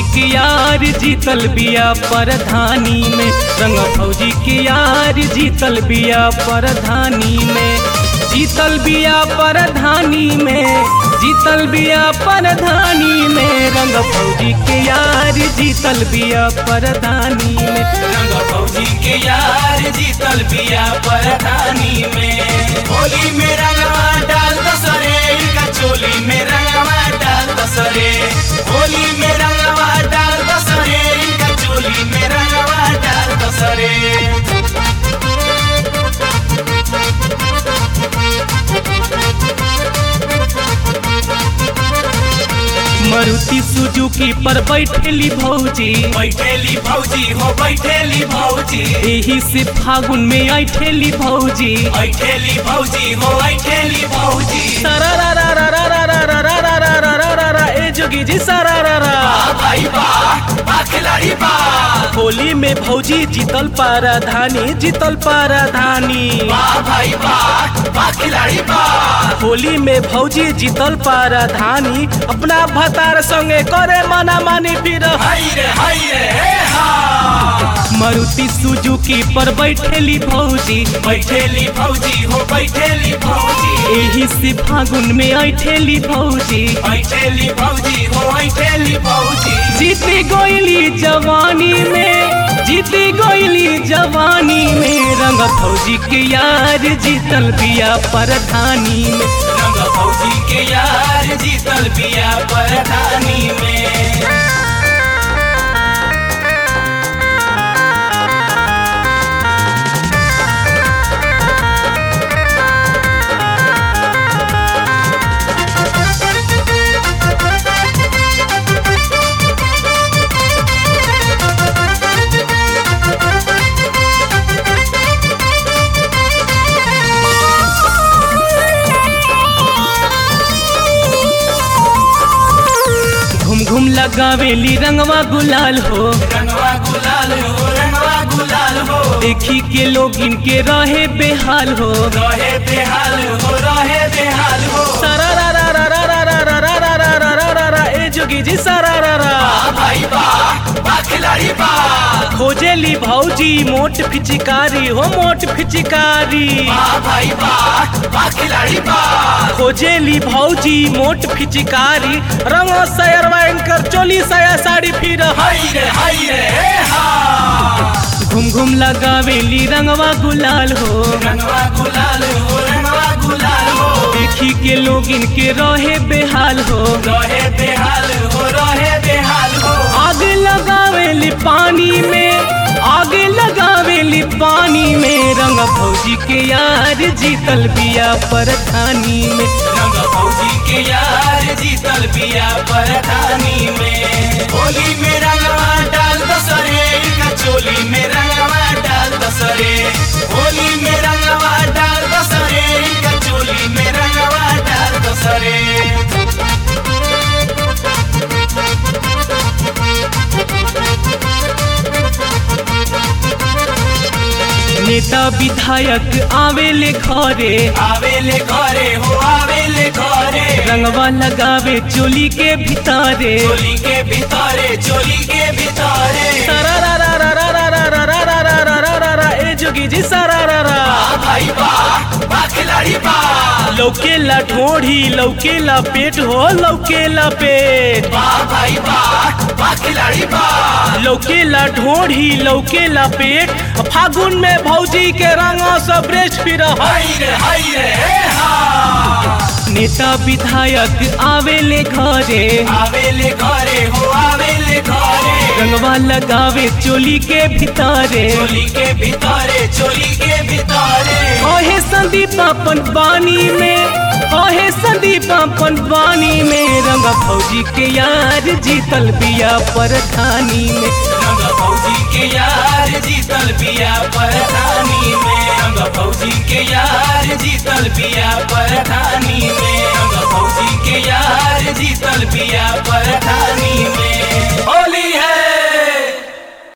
के यार जीतल बिया परधानी में रंग फौजी के यार जीतल बिया परधानी में जीतल बिया परधानी में जीतल बिया परधानी में रंग फौजी के यार जीतल बिया परधानी में रंग फौजी के यार जीतल बिया परधानी में होली में रंगवा डाल दसरे इनका चोली में रंगवा डाल दसरे होली में रंगवा डाल दसरे इनका चोली में रंगवा डाल दसरे मारुति सुजुकी पर बैठेली भौजी बैठेली भौजी हो बैठेली भौजी एही से फागुन में ऐठेली भौजी ऐठेली भौजी हो ऐठेली भौजी सरारारारारारारारारारारारारा, ए जोगी जी सरारारा बा भाई बा बा खिलाड़ी बा होली में भौजी जीतल पाराधानी जीतल पाराधानी बा भाई बा बा खिलाड़ी बा होली में भौजी जीतल पाराधानी अपना भतार संगे करे मना मानी फिर हाय रे हाय रे हे हा मारुति सुजुकी पर बैठेली भौजी बैठेली भौजी हो बैठेली भौजी एही से फागुन में ऐठेली भौजी बैठेली भौजी हो बैठेली भौजी जीती गोइली जवानी में जीती गोइली जवानी में रंग फौजी के यार जीतल बिया परधानी में रंग भौजी के यार जीतल बिया परधानी में घूम घूम लगावेली रंगवा गुलाल हो रंगवा गुलाल हो रंगवा गुलाल हो देखी के लोग इनके रहे बेहाल हो रहे बेहाल हो रहे बेहाल हो सरारारारारारारारारारारारा, ए जोगी जी सरारारा बा भाई बा बा खिलाड़ी बा खोजेली भौजी मोट फिचिकारी हो मोट फिचिकारी बा भाई बा बा खिलाड़ी बा खोजेली भौजी मोट फिचिकारी रंग सयरवा इनकर चोली सया साड़ी फिर हाय रे हाय रे हे हा घूम घूम लगावेली रंगवा गुलाल हो रंगवा गुलाल हो रंगवा गुलाल हो देखी के लोग इनके रहे बेहाल हो रहे बेहाल हो रहे बेहाल हो आग लगावेली पानी में आग लगावेली पानी में रंग भौजी के यार जीतल बिया परधानी में रंग फौजी के यार जीतल बिया परधानी में होली में रंगवा डाल दसरे इनका चोली में रंगवा डाल दसरे होली में रंगवा डाल दसरे इनका चोली में रंगवा डाल दसरे नेता विधायक आवेले घरे आवेले घरे हो आवेले घरे रंगवा लगावे चोली के भितारे चोली के भीतरे चोली के भीतरे सरारारारारारारारारारारारा, ए जोगी जी सरारारा बा भाई बा बा खिलाड़ी बा लौकेला ढोढ़ी लौकेला पेट हो लौकेला पेट बा भाई बा बा खिलाड़ी बा लौकेला ढोढ़ी लौकेला पेट फागुन में भौजी के रंग सब रेच फिर हाय रे हाय रे हे हा नेता विधायक आवेले घरे आवेले घरे हो आवेले घरे रंगवा लगावे चोली के भितारे चोली के भीतरे चोली के भीतरे ओहे संदीप अपन बानी में ओहे संदीप अपन बानी में रंग फौजी के यार जीतल बिया परधानी में रंग फौजी के यार जीतल बिया परधानी में रंग फौजी के यार जीतल बिया परधानी में रंग फौजी के यार जीतल बिया परधानी